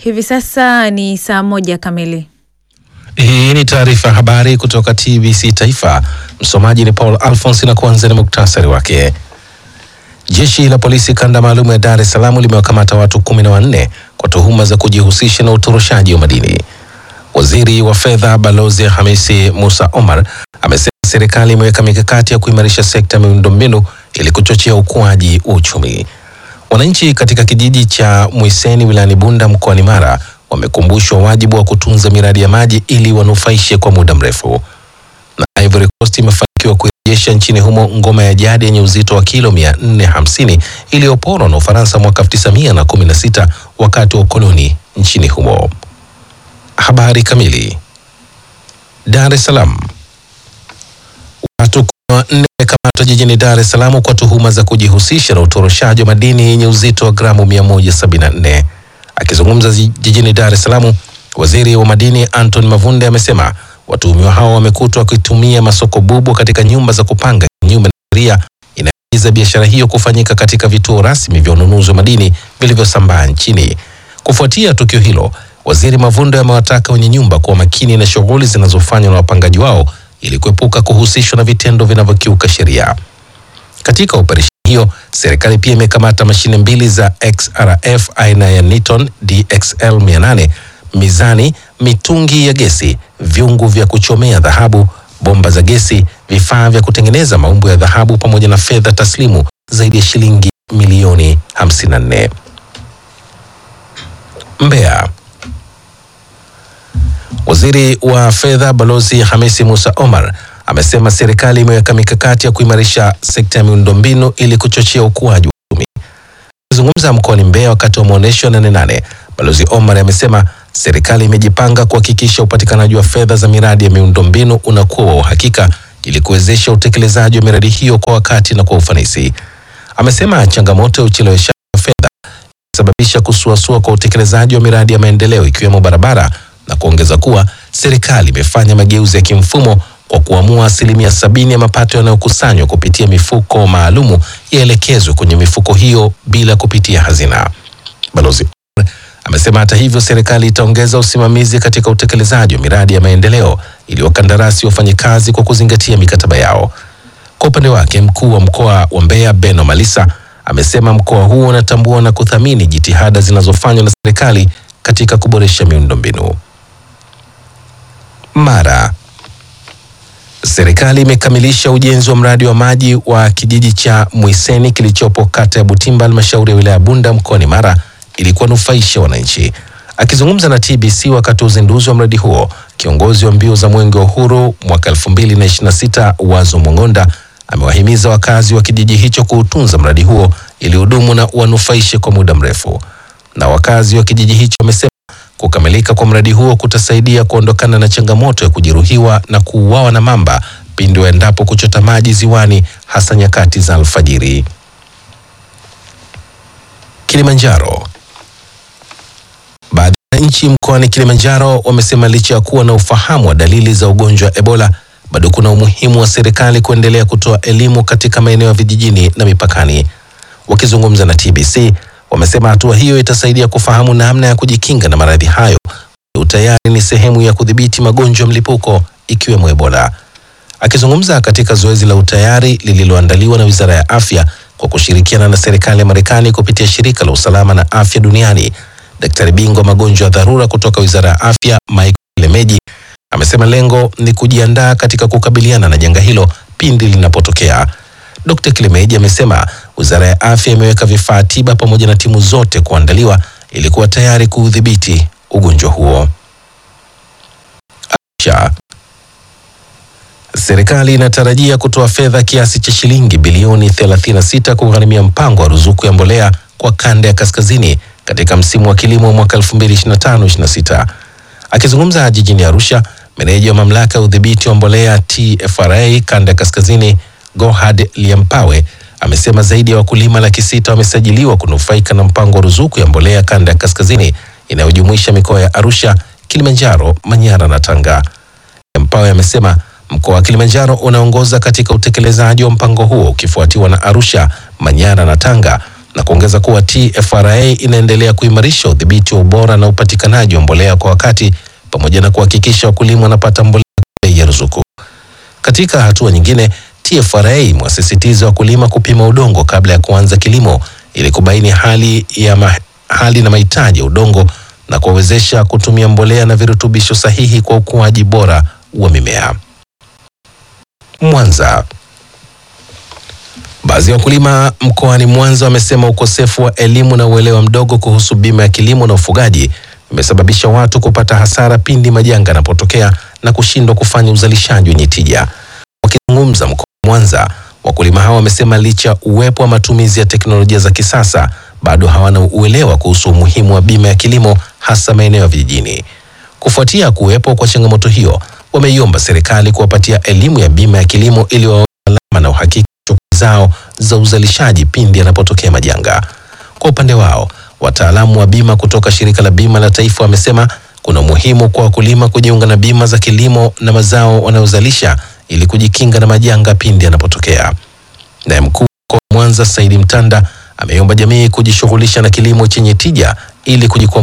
Hivi sasa ni saa moja kamili. Hii ni taarifa ya habari kutoka TBC Taifa. Msomaji ni Paul Alphonse na kuanza na muktasari wake. Jeshi la polisi kanda maalum ya Dar es Salaam limewakamata watu kumi na wanne kwa tuhuma za kujihusisha na utoroshaji wa madini. Waziri wa fedha Balozi Hamisi Musa Omar amesema serikali imeweka mikakati ya kuimarisha sekta ya miundombinu ili kuchochea ukuaji wa uchumi. Wananchi katika kijiji cha Mwiseni wilayani Bunda mkoani Mara wamekumbushwa wajibu wa kutunza miradi ya maji ili wanufaishe kwa muda mrefu. Na Ivory Coast imefanikiwa kurejesha nchini humo ngoma ya jadi yenye uzito wa kilo 450 iliyoporwa na Ufaransa mwaka 1916 wakati wa ukoloni nchini humo. Habari kamili. Dar es Salaam. Watu kumi na wanne wamekamatwa jijini Dar es Salaam kwa tuhuma za kujihusisha na utoroshaji wa madini yenye uzito wa gramu 174. Akizungumza jijini Dar es Salaam, waziri wa madini Anton Mavunde amesema watuhumiwa hao wamekutwa wakitumia masoko bubu katika nyumba za kupanga kinyume na sheria inayoagiza biashara hiyo kufanyika katika vituo rasmi vya ununuzi wa madini vilivyosambaa nchini. Kufuatia tukio hilo, waziri Mavunde amewataka wenye nyumba kuwa makini na shughuli zinazofanywa na wapangaji wao ili kuepuka kuhusishwa na vitendo vinavyokiuka sheria. Katika operesheni hiyo, serikali pia imekamata mashine mbili za XRF aina ya Niton DXL 800, mizani, mitungi ya gesi, vyungu vya kuchomea dhahabu, bomba za gesi, vifaa vya kutengeneza maumbo ya dhahabu pamoja na fedha taslimu zaidi ya shilingi milioni 54. Mbeya. Waziri wa fedha Balozi Hamisi Musa Omar amesema serikali imeweka mikakati ya kuimarisha sekta ya miundombinu ili kuchochea ukuaji wa uchumi. Akizungumza mkoani Mbeya wakati wa maonyesho ya Nane Nane, Balozi Omar amesema serikali imejipanga kuhakikisha upatikanaji wa fedha za miradi ya miundombinu unakuwa wa uhakika ili kuwezesha utekelezaji wa miradi hiyo kwa wakati na kwa ufanisi. Amesema changamoto ya ucheleweshaji wa fedha sababisha kusuasua kwa utekelezaji wa miradi ya maendeleo ikiwemo barabara na kuongeza kuwa serikali imefanya mageuzi ya kimfumo kwa kuamua asilimia sabini ya mapato yanayokusanywa kupitia mifuko maalumu yaelekezwe kwenye mifuko hiyo bila kupitia hazina. Balozi amesema hata hivyo, serikali itaongeza usimamizi katika utekelezaji wa miradi ya maendeleo ili wakandarasi wafanye kazi kwa kuzingatia mikataba yao. Kwa upande wake, mkuu wa mkoa wa Mbeya Beno Malisa amesema mkoa huo unatambua na kuthamini jitihada zinazofanywa na serikali katika kuboresha miundombinu. Mara serikali imekamilisha ujenzi wa mradi wa maji wa kijiji cha Mwiseni kilichopo kata ya Butimba, halmashauri ya wilaya ya Bunda mkoani Mara ili kuwanufaisha wananchi. Akizungumza na TBC wakati wa uzinduzi wa mradi huo, kiongozi wa mbio za Mwenge wa Uhuru mwaka 2026 Wazo Mwang'onda amewahimiza wakazi wa kijiji hicho kuutunza mradi huo ili hudumu na uwanufaishe kwa muda mrefu. Na wakazi wa kijiji hicho wamesema kukamilika kwa mradi huo kutasaidia kuondokana na changamoto ya kujeruhiwa na kuuawa na mamba pindi waendapo kuchota maji ziwani hasa nyakati za alfajiri. Kilimanjaro. Baadhi ya nchi mkoani Kilimanjaro wamesema licha ya kuwa na ufahamu wa dalili za ugonjwa wa Ebola bado kuna umuhimu wa serikali kuendelea kutoa elimu katika maeneo ya vijijini na mipakani. Wakizungumza na TBC, wamesema hatua hiyo itasaidia kufahamu namna ya kujikinga na maradhi hayo. Utayari ni sehemu ya kudhibiti magonjwa mlipuko ikiwemo Ebola. Akizungumza katika zoezi la utayari lililoandaliwa na Wizara ya Afya kwa kushirikiana na serikali ya Marekani kupitia shirika la usalama na afya duniani, daktari bingwa magonjwa ya dharura kutoka Wizara ya Afya Michael Lemeji amesema lengo ni kujiandaa katika kukabiliana na janga hilo pindi linapotokea. Dkt. Kilemeji amesema Wizara ya Afya imeweka vifaa tiba pamoja na timu zote kuandaliwa ili kuwa tayari kuudhibiti ugonjwa huo. Arusha. Serikali inatarajia kutoa fedha kiasi cha shilingi bilioni 36 kugharimia mpango wa ruzuku ya mbolea kwa kanda ya kaskazini katika msimu wa kilimo mwaka 2025/26. Akizungumza jijini Arusha, meneja wa mamlaka ya udhibiti wa mbolea TFRA kanda ya kaskazini Gohad Liampawe amesema zaidi ya wakulima laki sita wamesajiliwa kunufaika na mpango wa ruzuku ya mbolea kanda ya kaskazini inayojumuisha mikoa ya Arusha, Kilimanjaro, Manyara na Tanga. Liampawe amesema mkoa wa Kilimanjaro unaongoza katika utekelezaji wa mpango huo ukifuatiwa na Arusha, Manyara na Tanga, na kuongeza kuwa TFRA inaendelea kuimarisha udhibiti wa ubora na upatikanaji wa mbolea kwa wakati pamoja na kuhakikisha wakulima wanapata mbolea kwa bei ya ruzuku. Katika hatua nyingine, TFRA imewasisitiza wakulima kupima udongo kabla ya kuanza kilimo ili kubaini hali ya ma, hali na mahitaji ya udongo na kuwawezesha kutumia mbolea na virutubisho sahihi kwa ukuaji bora wa mimea. Mwanza. Baadhi ya wakulima mkoani Mwanza wamesema ukosefu wa elimu na uelewa mdogo kuhusu bima ya kilimo na ufugaji imesababisha watu kupata hasara pindi majanga yanapotokea na kushindwa kufanya uzalishaji wenye tija. Wakizungumza mkoani Mwanza, wakulima hao wamesema licha uwepo wa matumizi ya teknolojia za kisasa bado hawana uelewa kuhusu umuhimu wa bima ya kilimo hasa maeneo ya vijijini. Kufuatia kuwepo kwa changamoto hiyo, wameiomba serikali kuwapatia elimu ya bima ya kilimo ili wawe salama na uhakika shughuli zao za uzalishaji pindi yanapotokea majanga. Kwa upande wao, wataalamu wa bima kutoka shirika la bima la taifa wamesema kuna umuhimu kwa wakulima kujiunga na bima za kilimo na mazao wanayozalisha ili kujikinga na majanga pindi yanapotokea. Naye mkuu wa Mwanza Saidi Mtanda ameiomba jamii kujishughulisha na kilimo chenye tija ili kujikwamua